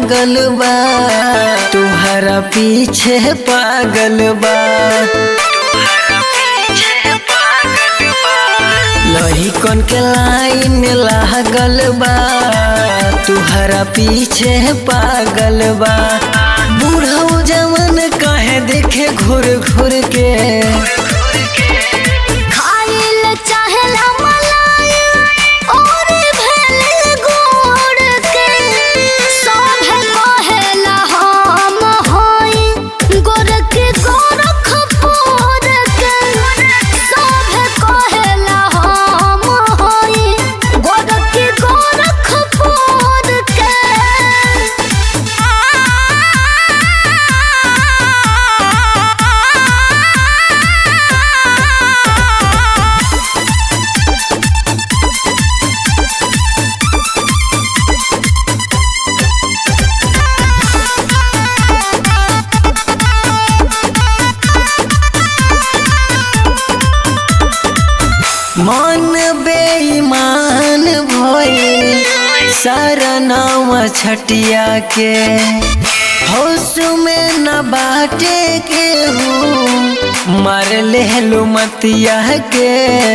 लागल बा तुहरा पीछे पागल बा लही कन के लाइन लागल बा तुहरा पीछे पागल बा बूढ़ा जवन कहे देखे घूर घूर के खाइल चाहेला मलाई और भेल गोड़ के सभे कहेला हम हई गोरख गोरखपुर के सभे कहेला हम हई गोरख गोरखपुर के मन बेईमान भइल सारा नाम छटिया के होश में न बाटे के हूँ मार ले लो मतिया के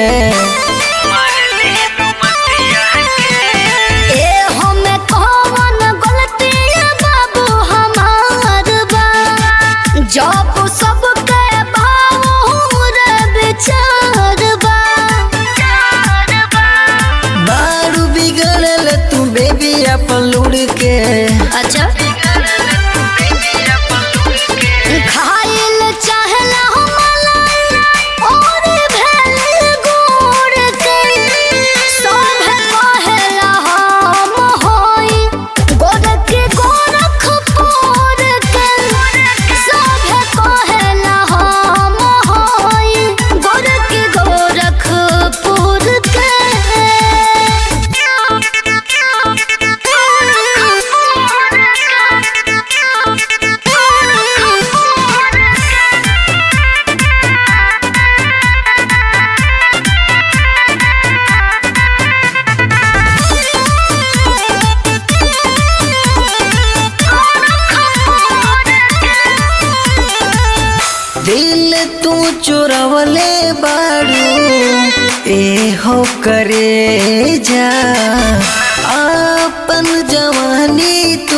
ए हमें कौन गलती बाबू हमार बा जब सबके भावुर विचार बा बारू बिगड़ल तू बेबी अपन लुड़ के अच्छा खाइल चाहला मलाई और भेल गोड़ के सभे कहेला हम हई गोरख गोरखपुर के सभे कहेला हम हई गोरख गोरखपुर के दिल तू चोरवले बारू ए हो करे जा अपन जवानी तू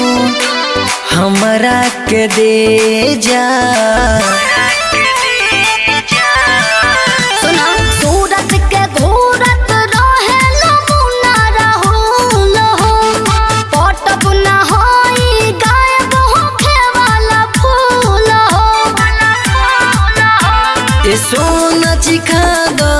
हमरा के दे जा सुना सूरत के घूरत रहे नमूना रहूल हो पटब न होई गायब होखे वाला फूल हो ए सोना चिखा दो